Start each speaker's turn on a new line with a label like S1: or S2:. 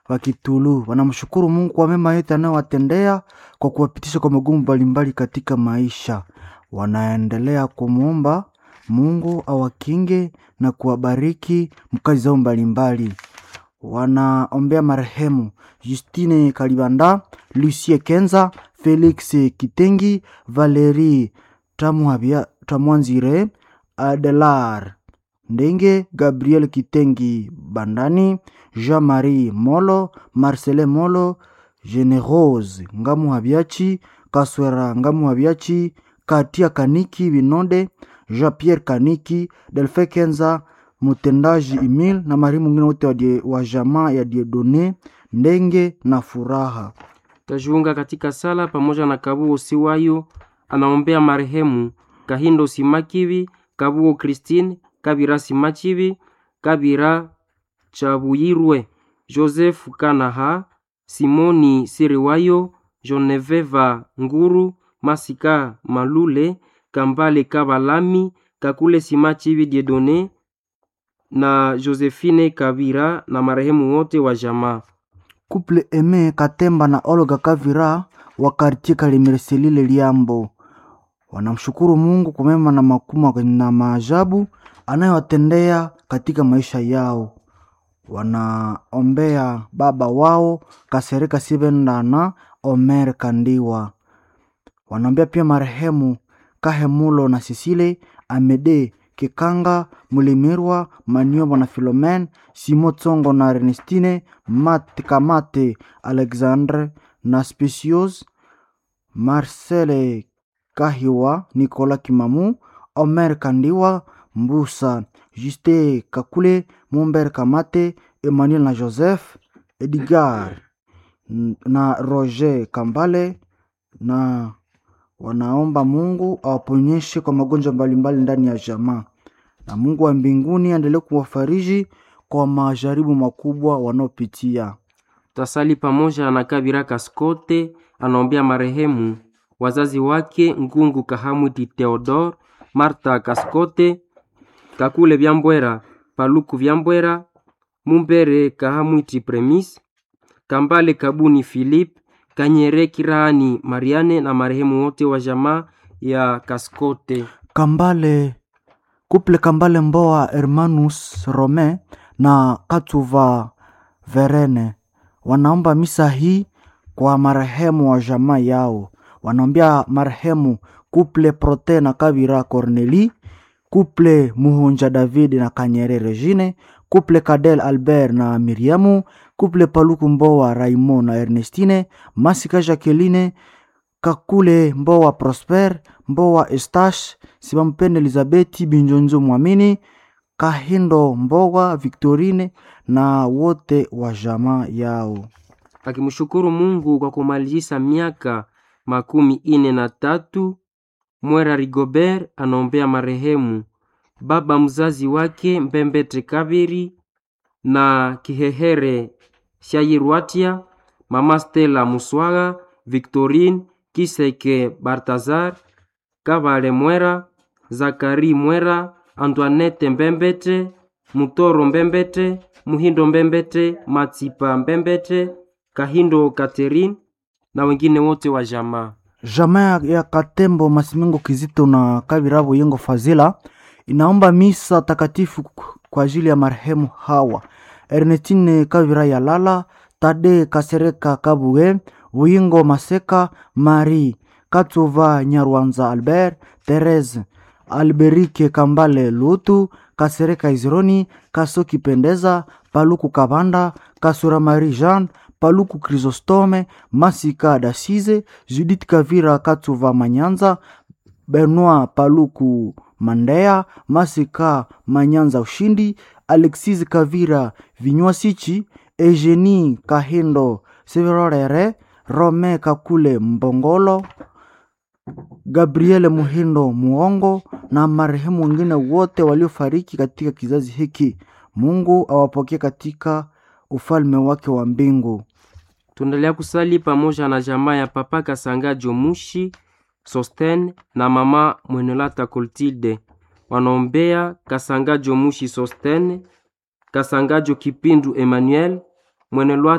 S1: wa Kitulu wanamshukuru Mungu kwa mema yote anayowatendea kwa kuwapitisha kwa magumu mbalimbali katika maisha. Wanaendelea kumwomba Mungu awakinge na kuwabariki mkazi zao mbalimbali. Wanaombea marehemu Justine Kalibanda, Lucie Kenza, Felix Kitengi, Valerie Tamwabia- Tamwanzire, Adelar Ndenge, Gabriel Kitengi Bandani, Jean-Marie Molo, Marcelin Molo, Generose Ngamu Habiachi, Kaswera Ngamu Habiachi, Katia Kaniki Binonde, Jean-Pierre Kaniki, Delfe Kenza, mtendaji Emil na marehemu mwingine wote wa, die- wa jamaa ya Diedone Ndenge na Furaha.
S2: tajiunga katika sala pamoja na Kabuo Siwayo anaombea marehemu Kahindo Simakivi, Kabuo Christine, Kabira Simachivi, Kabira Chabuyirwe, Joseph Kanaha, Simoni Siriwayo, Joneveva Nguru, Masika Malule, Kambale Kabalami, Kakule Simachivi Diedone na Josephine Kabira na marehemu wote wa jamaa.
S1: Couple Eme Katemba na Olga Kavira wa kartie Kalimereselile Liambo wanamshukuru Mungu kwa mema na makubwa na maajabu anayowatendea katika maisha yao. Wanaombea baba wao Kasereka Sibenda na Omer Kandiwa. Wanaombea pia marehemu Kahemulo na Sisile Amede Kikanga Mulimirwa Maniobo na Filomen Simo Tsongo na Ernestine Mate Kamate Alexandre na Specios Marcele Kahiwa Nicolas Kimamu Omer Kandiwa Mbusa Juste Kakule Mumber Kamate Emmanuel na Joseph Edgar n- na Roger Kambale na wanaomba Mungu awaponyeshe kwa magonjwa mbalimbali ndani ya jamaa, na Mungu wa mbinguni aendelee kuwafariji kwa majaribu makubwa wanaopitia.
S2: tasali pamoja na Kabira Kaskote anaombea marehemu wazazi wake Ngungu Kahamwiti Theodore, Marta Kaskote, Kakule Vyambwera, Paluku Vyambwera, Mumbere Kahamwiti Premis, Kambale Kabuni Philip, Kanyere Kirani Mariane na marehemu wote wa jamaa ya Kaskote.
S1: Kambale kuple Kambale Mboa Hermanus Rome na Katuva Verene wanaomba misa hii kwa marehemu wa jamaa yao. Wanaombea marehemu kuple Prote na Kabira Corneli, kuple Muhunja David na Kanyere Regine, kuple Kadel Albert na Miriamu, kuple Paluku Mboa Raimond na Ernestine, Masika Jacqueline, Kakule Mboa Prosper, Mboa Estache, Sibampende Elizabeti Binjonzo Mwamini, Kahindo Mboga Victorine na wote wa jamaa yao.
S2: akimshukuru Mungu kwa kumalizisa miaka makumi ine na tatu. Mwera Rigobert anaombea marehemu baba mzazi wake Mbembete Kabiri na Kihehere Shayirwatia, mama Stella Muswaga, Victorine Kiseke Bartazar, Kabale Mwera, Zakari Mwera, Antoinette Mbembete, Mutoro Mbembete, Muhindo Mbembete, Matsipa Mbembete, Kahindo Catherine na wengine wote wa jamaa.
S1: Jamaa ya Katembo Masimengo Kizito na Kabirabo Yengo Fazila inaomba misa takatifu kwa ajili ya marehemu hawa Ernestine Kavira Yalala, Tade Kasereka Kabuge, Wingo Maseka, Marie Katuva Nyarwanza Albert, Therese Alberike Kambale Lutu, Kasereka Izironi, Kasoki Pendeza, Paluku Kabanda, Kasura Marie Jean, Paluku Chrysostome, Masika Dasize, Judith Kavira Katuva Manyanza, Benoit Paluku Mandea, Masika Manyanza Ushindi, Alexis Kavira Vinywasichi, Eugenie Kahindo Severorere, Rome Kakule Mbongolo, Gabriele Muhindo Muongo na marehemu wengine wote waliofariki katika kizazi hiki. Mungu awapokee katika ufalme wake wa mbingu.
S2: Tuendelea kusali pamoja na jamaa ya papa Kasanga Jomushi Sosten na mama Mwenelata Koltilde. Wanaombea Kasangajo Mushi Sosten, Kasangajo Kipindu Emmanuel, Mwenelwa